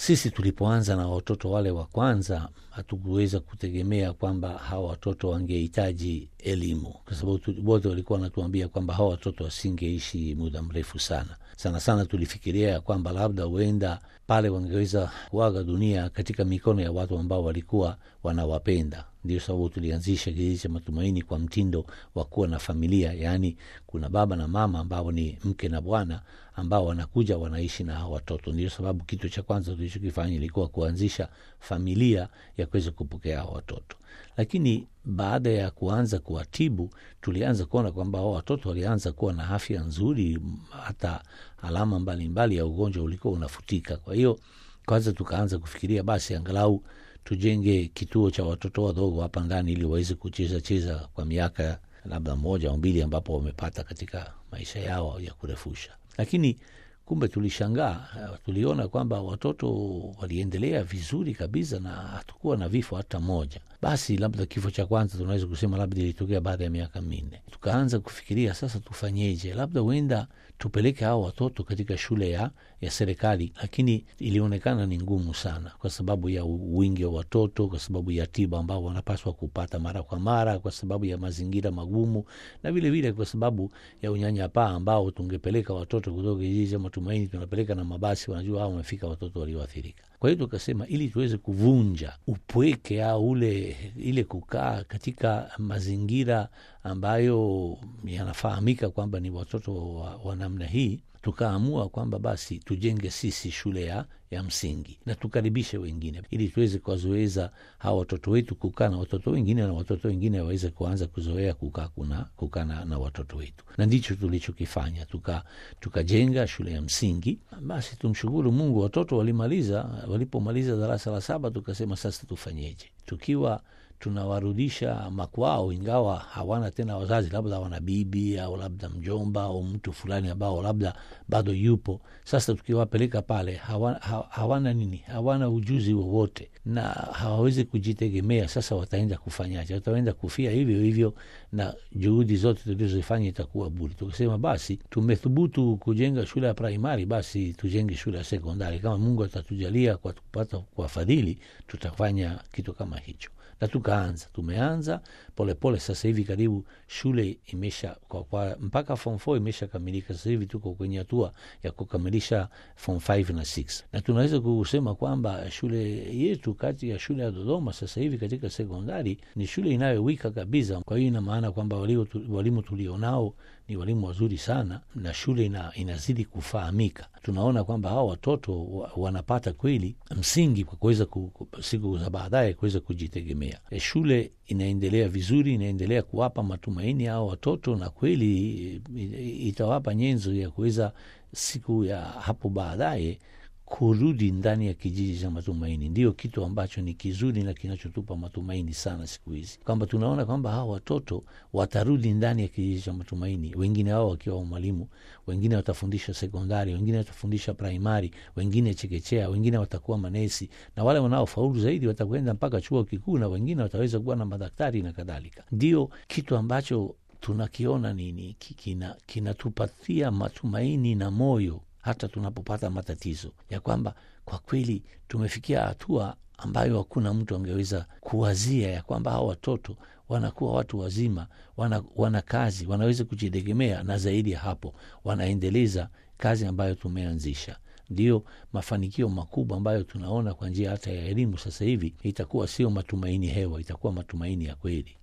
sisi tulipoanza na watoto wale wa kwanza hatukuweza kutegemea kwamba hawa watoto wangehitaji elimu, kwa sababu wote walikuwa wanatuambia kwamba hawa watoto wasingeishi muda mrefu sana. Sana sana tulifikiria kwamba labda huenda pale wangeweza kuaga dunia katika mikono ya watu ambao walikuwa wanawapenda. Ndio sababu tulianzisha kijiji cha Matumaini kwa mtindo wa kuwa na familia, yaani kuna baba na mama ambao ni mke na bwana ambao wanakuja wanaishi na hawa watoto. Ndio sababu kitu cha kwanza tulichokifanya ilikuwa kuanzisha familia ya kuweza kupokea hawa watoto. Lakini baada ya kuanza kuwatibu, tulianza kuona kwamba hao watoto walianza kuwa na afya nzuri, hata alama mbalimbali mbali ya ugonjwa ulikuwa unafutika. Kwa hiyo kwanza tukaanza kufikiria basi angalau tujenge kituo cha watoto wadogo hapa ndani ili waweze kucheza cheza kwa miaka labda moja au mbili ambapo wamepata katika maisha yao ya kurefusha. Lakini kumbe tulishangaa, tuliona kwamba watoto waliendelea vizuri kabisa na hatukuwa na vifo hata moja. Basi labda kifo cha kwanza tunaweza kusema labda ilitokea baada ya miaka minne. Tukaanza kufikiria sasa tufanyeje, labda huenda tupeleke hao watoto katika shule ya, ya serikali, lakini ilionekana ni ngumu sana kwa sababu ya wingi wa watoto, kwa sababu ya tiba ambao wanapaswa kupata mara kwa mara, kwa sababu ya mazingira magumu, na vilevile vile kwa sababu ya unyanyapaa ambao tungepeleka watoto kutoka kijiji cha Matumaini, tunapeleka na mabasi, wanajua hao wamefika watoto walioathirika. Kwa hiyo tukasema ili tuweze kuvunja upweke au ule ile kukaa katika mazingira ambayo yanafahamika kwamba ni watoto wa, wa namna hii, tukaamua kwamba basi tujenge sisi shule ya, ya msingi na tukaribishe wengine, ili tuweze kuwazoeza hawa watoto wetu kukaa na watoto wengine na watoto wengine waweze kuanza kuzoea kukaa kuna kukaa na, na watoto wetu, na ndicho tulichokifanya. Tuka tukajenga shule ya msingi. Basi tumshukuru Mungu, watoto walimaliza. Walipomaliza darasa la saba, tukasema sasa tufanyeje, tukiwa tunawarudisha makwao, ingawa hawana tena wazazi, labda wana bibi au labda mjomba au mtu fulani ambao labda bado yupo. Sasa tukiwapeleka pale hawana, hawana nini, hawana ujuzi wowote na hawawezi kujitegemea. Sasa wataenda kufanyaje? Wataenda kufia hivyo hivyo, na juhudi zote tulizofanya itakuwa bure. Tukasema basi tumethubutu kujenga shule ya praimari, basi tujenge shule ya sekondari. Kama Mungu atatujalia kwa kupata kwa fadhili, tutafanya kitu kama hicho na tukaanza tumeanza polepole pole. Sasa hivi karibu shule imesha kwa, kwa, mpaka form 4 imesha kamilika. Sasa hivi tuko kwenye hatua ya kukamilisha form 5 na 6, na tunaweza kusema kwamba shule yetu kati ya shule ya Dodoma sasa hivi katika sekondari ni shule inayowika kabisa. Kwa hiyo ina maana kwamba walimu tulionao ni walimu wazuri sana na shule ina, inazidi kufahamika. Tunaona kwamba hawa watoto wa, wanapata kweli msingi kwa kuweza siku za baadaye kuweza kujitegemea. E, shule inaendelea vizuri, inaendelea kuwapa matumaini hao watoto, na kweli itawapa nyenzo ya kuweza siku ya hapo baadaye kurudi ndani ya kijiji cha Matumaini. Ndio kitu ambacho ni kizuri na kinachotupa matumaini sana siku hizi, kwamba tunaona kwamba hawa watoto watarudi ndani ya kijiji cha Matumaini, wengine wao wakiwa mwalimu, wengine watafundisha sekondari, wengine watafundisha praimari, wengine chekechea, wengine watakuwa manesi, na wale wanaofaulu zaidi watakwenda mpaka chuo kikuu, na wengine wataweza kuwa na madaktari na kadhalika. Ndio kitu ambacho tunakiona nini kinatupatia kina matumaini na moyo hata tunapopata matatizo ya kwamba kwa kweli tumefikia hatua ambayo hakuna mtu angeweza kuwazia ya kwamba hawa watoto wanakuwa watu wazima, wana, wana kazi, wanaweza kujitegemea, na zaidi ya hapo wanaendeleza kazi ambayo tumeanzisha. Ndiyo mafanikio makubwa ambayo tunaona kwa njia hata ya elimu sasa hivi. Itakuwa sio matumaini hewa, itakuwa matumaini ya kweli.